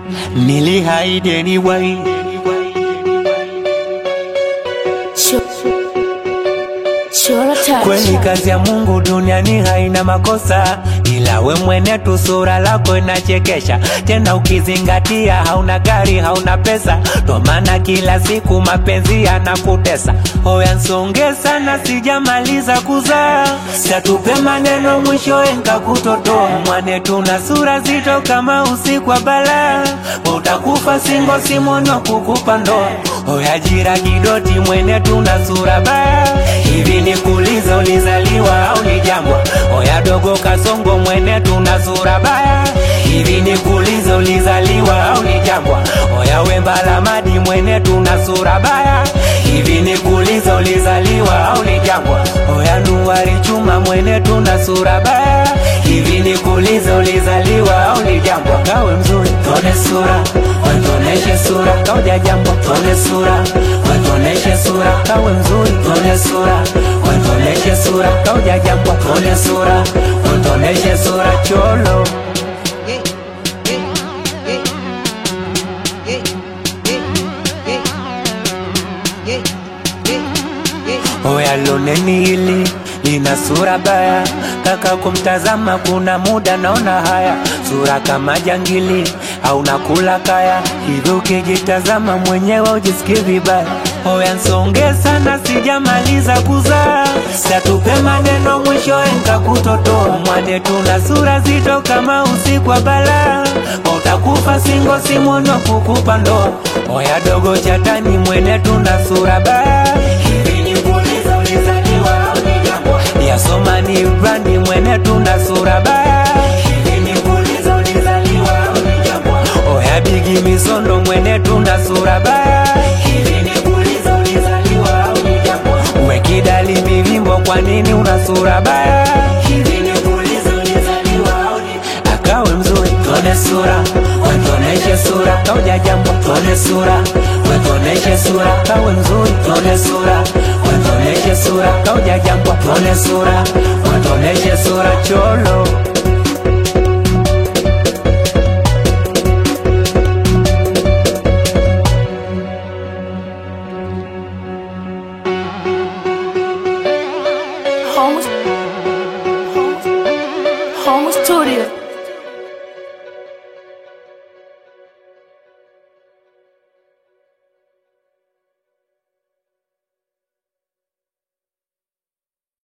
Nilihaidi anyway. Kweli kazi ya Mungu duniani haina makosa, ila we mwene tu sura lako inachekesha. Tena ukizingatia hauna gari, hauna pesa, ndo maana kila siku mapenzi yanakutesa. Oya nsonge sana, sijamaliza kuzaa, satupe maneno mwishowe nkakutotoa. Mwane tuna sura zito kama usiku wa balaa, utakufa singo simono kukupa ndoa. Oya jira kidoti, mwene tuna sura baya hivi nikuulize, ulizaliwa au ni jangwa? Oya dogo kasongo, mwene tuna sura baya. Hivi nikuulize, ulizaliwa au ni jangwa? Oya wemba la madi, mwene tuna sura baya. Hivi nikuulize, ulizaliwa au ni jangwa? Oya nuari chuma, mwene tuna sura baya. Hivi nikuulize, ulizaliwa au ni jangwa? Kawe mzuri, tone sura, watoneshe sura, kauja jambo, tone sura, watoneshe sura, kawe mzuri, tone sura, watoneshe sura, kauja jambo, tone sura, watoneshe sura, cholo Oya loneni hili lina sura baya, kaka kumtazama kuna muda naona haya, sura kama jangili au nakula kaya, hivi ukijitazama mwenyewe ujisikie vibaya. Oya nsonge sana, sijamaliza kuzaa, satupe maneno mwishowe nkakutotoa. Mwane tuna sura zito kama usiku wa balaa, utakufa singo simono kukupa ndoa. Oya dogo chatani, mwene tuna sura baya Hivi nikuulize, ulizaliwa au ni jangwa? Yasoma ni brandi, mwene tuna sura baya Hivi nikuulize, ulizaliwa au ni jangwa? Oya bigi misondo, mwene tuna sura baya Hivi nikuulize, ulizaliwa au ni jangwa? Uwe kidali mivimbo, kwa nini una sura baya? Hivi nikuulize, ulizaliwa au ni akawe mzuri, tone sura, wetoneshe sura, kauja jambo, tone sura, wetoneshe sura, kawe mzuri, tone sura, wetoneshe sura, kauja jambo, tone sura, wetoneshe sura, cholo